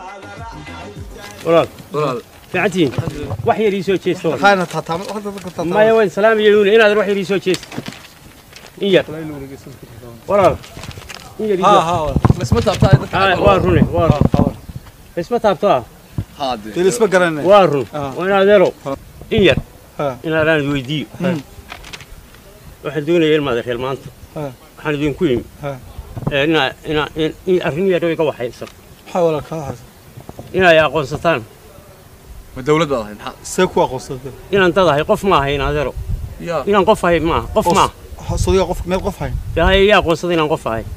walaal walaal fiicantiin wax yar ii soo jeesta walaal. Hayna taataamo hadda dadka taataamo. maya waan salaamaya nuuna inaad wax yar ii soo jeesta in yar walaal in yar ii Ha soo- ha. lasma taabtaa dadka Haa, waa rune waa run isma taabto ah haade Dil isma garanay. waa run Ah. waa in adeero in yar Ha. inaadaan weydiiyo waxaan doonaya ilmaada reer maanta Ha. waxaan idinku yimi Ha. ee, inaa inaa in in arrin yar oo iga waxaysan Maxaa wala ka haysa? inay aqoonsataan ma dawlad baad ahayd maxaa See ku aqoonsatay. inaan dad ahay qof ma ahayn adeero yaa inaan qof ahay maaha qof maaha Sodiga qof meel qof hayn. yahay yaa aqoonsada inaan qof ahay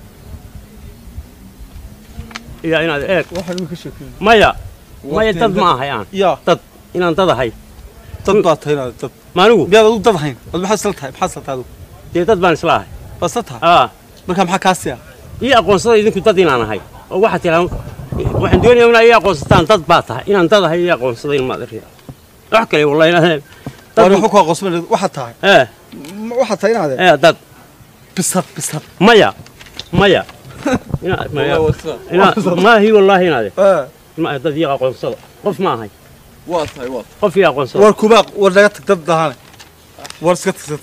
yaa inaad eeg Waxa uu ka sheekay. maya maya dad ma ahay aan Ya, inaan dad ahay dad baa tahay dad. maanigu Miyaad u dad hayn? Wad maxaa sal tahay? Maxaa sal tahay? dee dad baan isla ahay Bas tahay. aa Marka maxaa ka siya? ii aqoonsada idinku dad inaan ahay oo waxaad tiraa waxaan doonayaa inaa ii aqoonsataan dad baa tahay inaan dad ahay ii aqoonsada in maad ariya wax kale wallahi inaa War wuxuu ku aqoonsan waxa tahay. ee Waxa tahay inaad ee dad bisad bisad. maya maya inaa maya inaa maahi wallaahi inaade Eh. ma dad ii aqoonsada qof ma ahay waa tahay waa qof ii aqoonsada War kuba war naga tag dad dahan. War iska tagsad.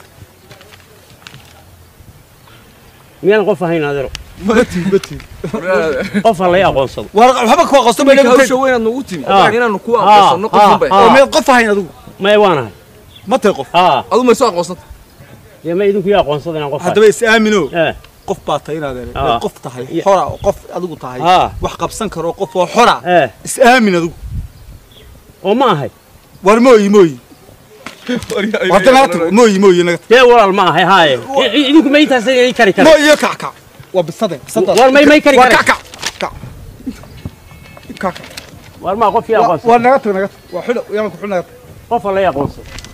miyaan qof ahayn adeero Mati mati. qof ha lay aqoonsado War waxba ku aqoonsan ma marka naga hawsha weynaad nagu timi Ah. inaanu ku Ah, aqoonsano ah, qofun bay ah. oo meel qof hayn adigu. maya waan ahay Ma tahay qof. aa adu may soo aqoonsanta dee ma idinku ii aqoonsada inaan qof ahay Haddaba is aamino. ee qof baa tahay inaad Ah. qof tahay Ya. xora oo qof adigu tahay aa wax qabsan karo qof oo xora ee is aamin adigu oo ma ahay war mooyi mooyi warta naga tago mooyi mooyi naga dee walaal ma ahay haaye I- i- idinku ma intaas ii kari kara mooyi iyo kac kac waa bisade bisada war may may kari war kara kac kac kac kac war maa qof ii aqoonsada war naga tag naga tag waa xidho yaan ku xidho naga tag qof ha lay aqoonsado